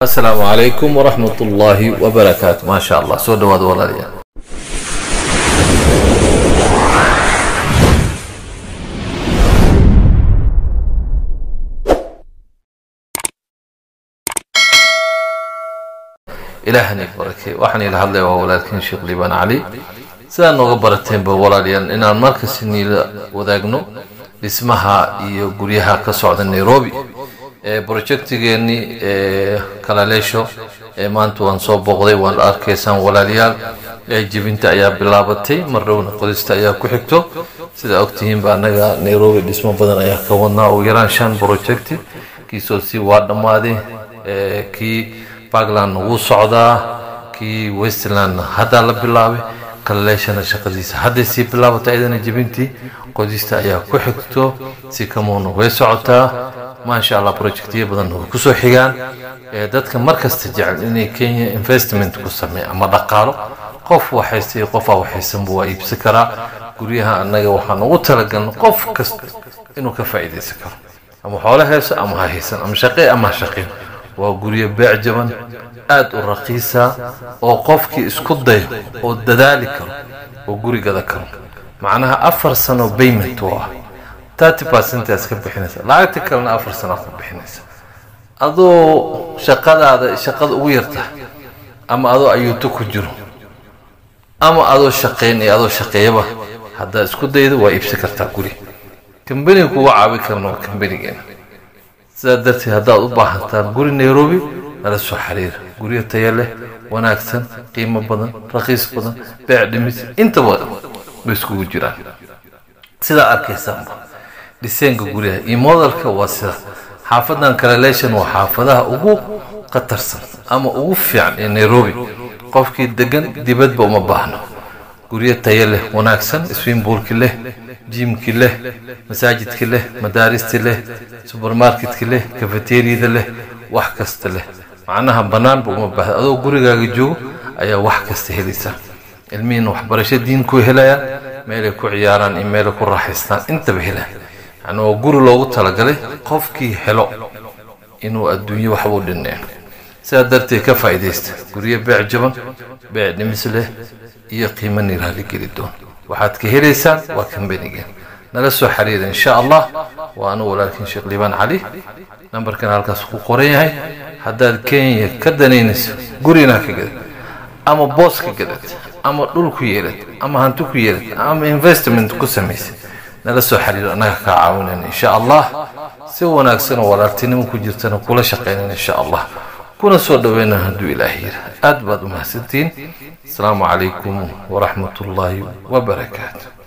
asalaamu calaykum waraxmat ullaahi wabarakaatu maa sha allah soo dhawaada walaalayaal ilaahani barakey waxaan ila hadlaya waa walaalkiin sheekh liibaan cali sidaa nooga barateenba walaalayaal inaan markasi niila wadaagno dhismaha iyo guryaha ka socda nairobi ee projectigeennii ee kalaleesho ee maanta waan soo booqday waan arkaysaan walaalayaal ee jibinta ayaa bilaabatay mar dhowna qodista ayaa ku xigto sida ogtihiinba annaga nairobi dhismo badan ayaa ka wadnaa ugu yaraan shan projecti kiisoo si waa dhammaaday kii parkland wuu socdaa kii westland haddaa la bilaabay kalaleeshana shaqadiisa hadday sii bilaabatay ayadana jibintii qodista ayaa ku xigto si kamuuna way socotaa maasha allah projectyo badan way kusoo xigaan dadka markasta jecel inay kenya investment ku sameeya ama dhaqaalo qof waxaysta iyo qofaa waxaysanba waa iibsan karaa guryaha annaga waxaan ugu talagalna qof kasta inuu ka faa'iidaysan karo ama xoolo hayso ama ha haysan ama shaqee ama ha shaqeen waa guryo beec jaban aada u raqiisa oo qofkii isku dayo oo dadaali karo oo guri gada karo macnaha afar sano bayment oo ah thirty percentaas ka bixinaysa lacagta kalena afar sano ka bixinaysa adoo shaqadaada shaqada ugu yarta ama adoo ayuuto ku jiro ama adoo shaqayn iyo adoo shaqeeyaba haddaad isku daydo waa iibsan kartaa guri kambaniga kuga caabi karna waa kambanigeena sidaa darteed haddaad u baahantaan guri nairobi nala soo xiriira guryo taya leh wanaagsan qiimo badan raqiis badan beec dhimis intaba bay iskugu jiraan sidaa arkaysaanba dhiseenka guryaha iyo modalka waa sida xaafadan kalaleeshan waa xaafadaha ugu khatarsan ama ugu fiican ee nairobi qofkii degan dibadba uma baahno guryo tayo leh wanaagsan swimbuulki leh jiimki leh masaajidki leh madaaristi leh subermarketka leh kafeteriyada leh wax kasta leh macnaha bannaanba uma baahda adoo gurigaaga joogo ayaa wax kasta helaysaa ilmihiina waxbarasho diin ku helayaan meelay ku ciyaaraan iyo meelay ku raaxaystaan intaba helaan yani waa guri loogu talagalay qofkii helo inuu adduunyo waxbuu dhineen sidaa darteed ka faa'iidaysta guryo beec jaban beec dhimis leh iyo qiimo niraali geli doon waxaad ka helaysaan waa kambanigeen nala soo xiriira insha allah waa anu walaalkiin sheekh liibaan cali nambarkan halkaas ku qoran yahay haddaad kenya ka danaynayso gurina ka gadad ama boos ka gadad ama dhul ku yeelad ama hanti ku yeelad ama investment ku samaysay nala soo xiriir annaga kaa caawinayna insha allah si wanaagsan oo walaaltinimo ku jirtana kula shaqaynayna insha allah kuna soo dhaweyna hadduu ilaahay yira aad baad u mahadsantihiin asalaamu calaykum waraxmat ullaahi wabarakaatu